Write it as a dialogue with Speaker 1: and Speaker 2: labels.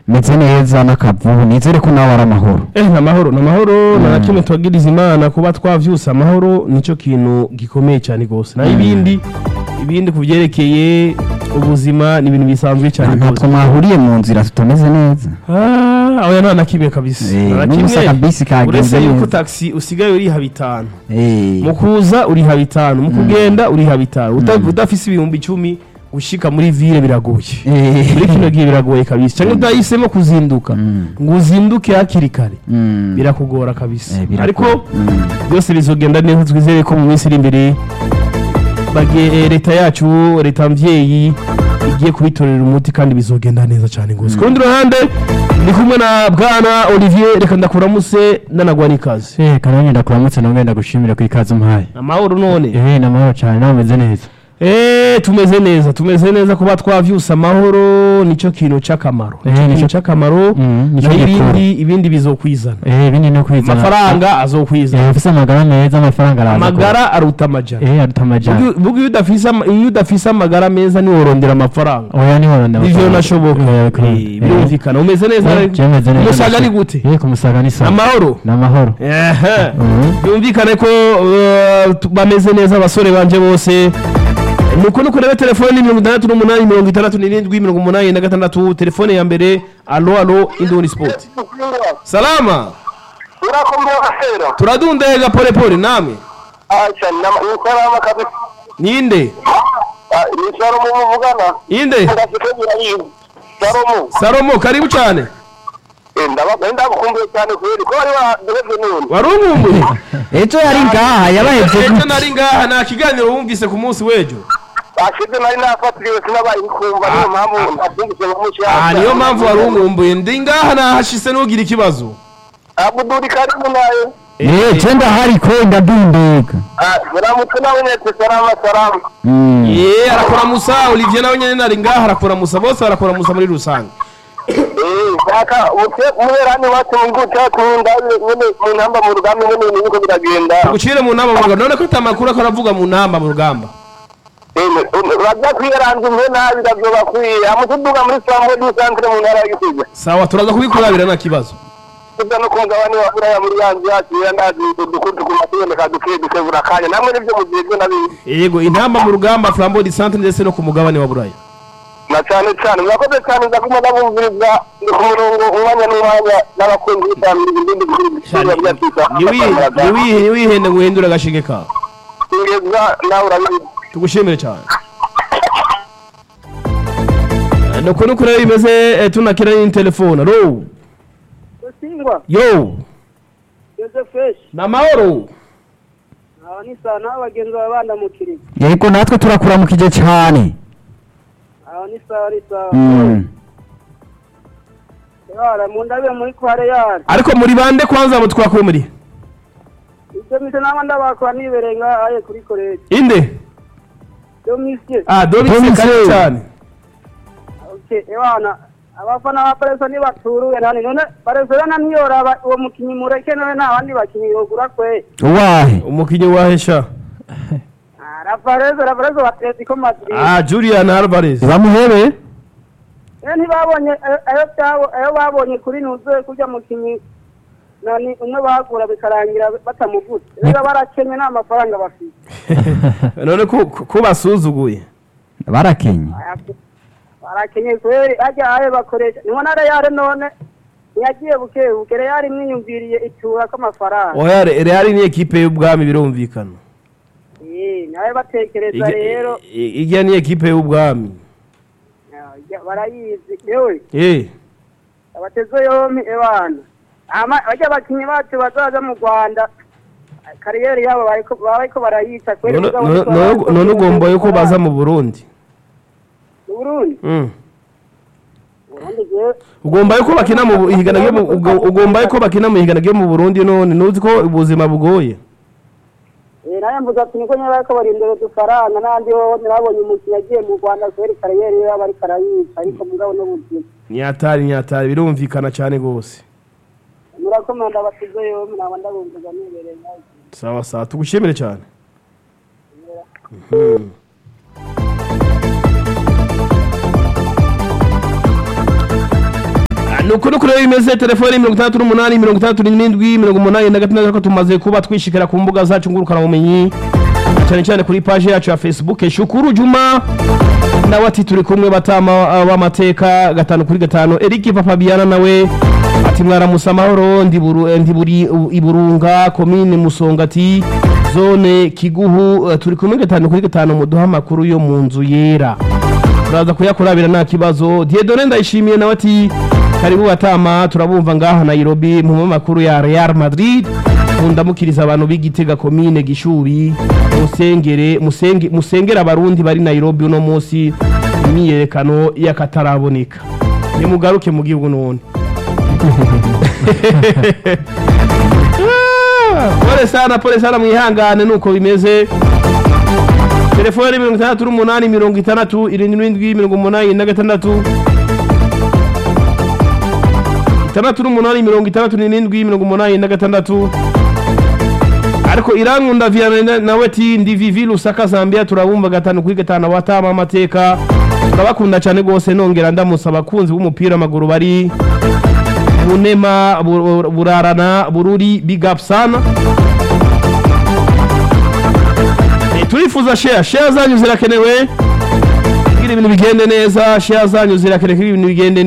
Speaker 1: meze neza n'akavubu nizere ko nawe ari amahoro
Speaker 2: Eh, ni amahoro ni amahoro nta na kimwe tubagiriza imana kuba twavyuse amahoro nicyo kintu gikomeye cyane rwose naho ibindi ibindi ku byerekeye ubuzima ni ibintu bisanzwe cyane
Speaker 1: ntabwo
Speaker 2: rwose
Speaker 1: mwahuriye mu nzira tutameze neza
Speaker 2: Ah, oya nta na kimwe kabisa
Speaker 1: Eh,
Speaker 2: nta na
Speaker 1: n'ubusa
Speaker 2: kimwe
Speaker 1: kabisi kagenze
Speaker 2: uretse yuko
Speaker 1: neza.
Speaker 2: taxi usigaye uriha bitanu
Speaker 1: Eh,
Speaker 2: mu kuza uriha bitanu mu kugenda uriha bitanu Uta- udafise ibihumbi icumi gushika muri ville biragoye
Speaker 1: eh,
Speaker 2: muri kino gihe biragoye kabisa cyangwa utahisemo kuzinduka
Speaker 1: Mm.
Speaker 2: ngo uzinduke hakiri kare
Speaker 1: mm,
Speaker 2: birakugora kabisa
Speaker 1: eh, birakora.
Speaker 2: ariko
Speaker 1: Mm.
Speaker 2: byose bizogenda neza twizere ko mu minsi iri imbere bage- eh, leta yacu leta mvyeyi igiye kubitorera umuti kandi bizogenda neza cyane rwose ku rundi ruhande ndi kumwe na bwana olivier reka ndakuramutse nanagwa n'ikaze
Speaker 3: Eh, kanonye ndakuramutse nawe ndagushimira ku ikaze umpaye.
Speaker 2: amahoro none
Speaker 3: Eh, namahoro cyane nawe umeze neza.
Speaker 2: Eh, tumeze neza tumeze neza kuba twavyuse amahoro nicyo kintu c'akamaro
Speaker 3: Eh,
Speaker 2: nicyo kintu
Speaker 3: nico-
Speaker 2: c'akamaro
Speaker 3: Mm, nico
Speaker 2: naho
Speaker 3: gikuru.
Speaker 2: ibindi ibindi bizokwizana
Speaker 3: Eh, ibindi no kwizana.
Speaker 2: amafaranga azokwizana
Speaker 3: Eh, ufise amagara meza amafaranga araza.
Speaker 2: amagara aruta amajana
Speaker 3: Eh, aruta amajana.
Speaker 2: Bugi- bugi iyo udafise ama- iyo udafise amagara meza niworondera amafaranga
Speaker 3: Oya ni horonda.
Speaker 2: ivyo nashoboka Eh, birumvikana umeze neza
Speaker 3: Jemeze neza.
Speaker 2: umusaga ni gute
Speaker 3: Eh, kumusaga ni sawa.
Speaker 2: amahoro
Speaker 3: Namahoro.
Speaker 2: Ehe.
Speaker 3: Mhm.
Speaker 2: byumvikane ko eh, tu- bameze neza abasore banje bose nuko nuko rebe telefone ni mirongo itandatu n'umunani mirongo itandatu n'irindwi mirongo umunani na gatandatu telefone ya mbere alo alo indoni sport salama
Speaker 4: urakomeye ahera
Speaker 2: turadundega pole pole namwe
Speaker 4: acha ni salama kabisa
Speaker 2: ninde
Speaker 4: Ah, ni Salomo muvugana
Speaker 2: inde
Speaker 4: ndafite birayizi Salomo
Speaker 2: salomo karibu cyane
Speaker 4: Eh, ndaba ndagukumbuye cyane kweli ko wari wadebye none
Speaker 2: warumumbuye
Speaker 1: ejo yari ngaha yabahevye
Speaker 2: ejo
Speaker 1: gute
Speaker 2: nari ngaha nta kiganiro wumvise ku munsi w'ejo
Speaker 4: ashize nari nafatiriwe sinabaye kumva niyo mpamvu ndakumvise nka mushya
Speaker 2: ah niyo mpamvu warumumbuye ndi ngaha nahashise n'ugira ikibazo
Speaker 4: abuduri karimu nayo
Speaker 1: Eh, je ndahari ko ndadundega
Speaker 4: Ah, muramutse nawe netse salama salama
Speaker 1: Mm.
Speaker 2: ye arakora musa olivier nawe nyene nari ngaha arakora musa bose barakora musa muri rusange
Speaker 4: eh kaka ute muherani wacu nguta kunda nyene mu ntamba mu rugamba nyene niko biragenda
Speaker 2: ugucire mu nama mu rugamba none ko atamakuru ako aravuga mu namba mu rugamba
Speaker 4: bajya kwiyaranza imwe nabi bavyoba kwiye amutuduga muri samwe du centre mu ntara ya gitega
Speaker 2: sawa turaza kubikurabira nta kibazo
Speaker 4: tuza no kungabani wa buraya muri yanzu yacu ya ndazi udukudu ku matuboneka duke duke burakanya namwe nivyo mujejwe nabizi
Speaker 2: yego intamba mu rugamba flambeau du centre ndetse no ku mugabane wa buraya
Speaker 4: na cane cane murakoze cane nza kuma ndabumviriza ndi ku murongo umwanya n'umwanya n'abakunzi b'itambiriza indindi bikurikira byatisa
Speaker 2: niwihe niwihende ngo uhindure agashinge kawe
Speaker 4: ingeza nawe urabizi
Speaker 2: tugushimire cyane Eh, nuko nuko rero bimeze eh, tunakira ni telefone alo
Speaker 5: Singwa,
Speaker 2: yo
Speaker 5: Joseph
Speaker 2: ni amahoro
Speaker 5: aba ni sawa naho abagenzi baba bandamukiriye
Speaker 1: yego natwe turakuramukije cyane
Speaker 5: aba ni sawa ni sawa
Speaker 1: Mm.
Speaker 5: yara mu ndabe muri kware yara
Speaker 2: ariko muri bande kwanza abo twakuye muri
Speaker 5: ibyo mise naba ndabakora nibereye ngaha aye kuri koleji
Speaker 2: inde
Speaker 5: byo misye
Speaker 2: ah domise
Speaker 1: Domise.
Speaker 2: kare cyane
Speaker 5: okay ewana abafana ba Pareso ntibaturuye nani none Pareso rena ntiyoraba uwo mukinyi mureke none nta bandi bakinyi yogura kwe
Speaker 1: uwahe
Speaker 2: umukinnyi wahesha
Speaker 5: Ah, la Pareso la Pareso ba Atletico Madrid
Speaker 2: ah julian alvarez
Speaker 1: bamuhebe
Speaker 5: eh ntibabonye ayo- ayo byabo ayo babonye kuri nuzuye kurya mukinyi nani umwe bagura bikarangira batamuvuze rero barakenye nta mafaranga bafite
Speaker 2: none ko ko basuzuguye
Speaker 1: barakenye
Speaker 5: barakenye kweri hajya ahe bakoresha niho na reyare none ntiyagiye buke buke reyare imwiyumviriye itura k'amafaranga
Speaker 2: oya Re- real ni ekipe y'ubwami birumvikana
Speaker 5: Eh, nawe batekereza
Speaker 2: Ijya-
Speaker 5: rero
Speaker 2: i- i- ijya ni ekipe y'ubwami
Speaker 5: ya- barayizi yewe
Speaker 2: eh
Speaker 5: abateze yompi ebana Ama- bajya abakinnyi bacu bazaza mu rwanda kariyeri yabo bariko bariko barayica kweri
Speaker 2: none
Speaker 5: mugabo
Speaker 2: none-
Speaker 5: niko
Speaker 2: none-
Speaker 5: bariko
Speaker 2: none ugomba
Speaker 5: biyumvira
Speaker 2: yuko baza mu burundi
Speaker 5: mu Burundi
Speaker 2: Mm.
Speaker 5: Burundi jewe
Speaker 2: ugomba yuko bakina mu bu- ihiganwa ryo mu- ugo- ugomba yuko bakina mu ihiganwa ryo mu burundi none ntuzi ko ubuzima bugoye
Speaker 5: Eh, nawe mvuga ati niko nyine bariko barindira udufaranga n'andi wowe nabonye umukinnyi agiye mu rwanda kweri kariyeri yabo ariko arayica ariko mugabo n'ubuzima
Speaker 2: nyatari nyatari birumvikana cyane rwose
Speaker 5: murakomanda basize yompi naba ndabumviza nibereye nawe
Speaker 2: sawa sawa tugushimire cyane ni ukuri kuri bimeze telefoni mirongo itandatu n'umunani mirongo itandatu n'indwi mirongo umunani na gatandatu ko tumaze kuba twishikira ku mbuga zacu ngurukanabumenyi cyane cyane kuri paje yacu ya facebook shukuru juma nawe ati turi kumwe batama b'amateka gatanu kuri gatanu eric papabiana nawe ati mwaramusa amahoro ndi buru- ndi buri iburunga komine musongati zone kiguhu eh, turi kumwe gatanu kuri gatanu muduha amakuru yo mu nzu yera turaza kuyakurabira nta kibazo diedone ndayishimiye nawe ati karibu batama turabumva ngaha nairobi mu makuru ya real madrid mundamukiriza abantu b'igitega komine gishubi musengere musenge, musengera abarundi bari nairobi uno munsi imyiyerekano y'akataraboneka nimugaruke mu gihugu none Ah, pole sana pole sana mwihangane nuko bimeze telefone mirongo itandatu n'umunani mirongo itandatu irindwi n'indwi mirongo umunani na gatandatu itandatu n'umunani mirongo itandatu n'irindwi mirongo umunani na gatandatu ariko irankunda viana nawe ati ndi vivi lusaka zambia turabumva gatanu kuri gatanu abatama amateka turabakunda cyane rwose nongera ndamusa abakunzi b'umupira w'amaguru bari bunema Bu- burarana bururi big up sana Eh, turifuza share share zanyu zirakenewe kugira ibintu bigende neza share zanyu zirakenewe kugira ibintu bigende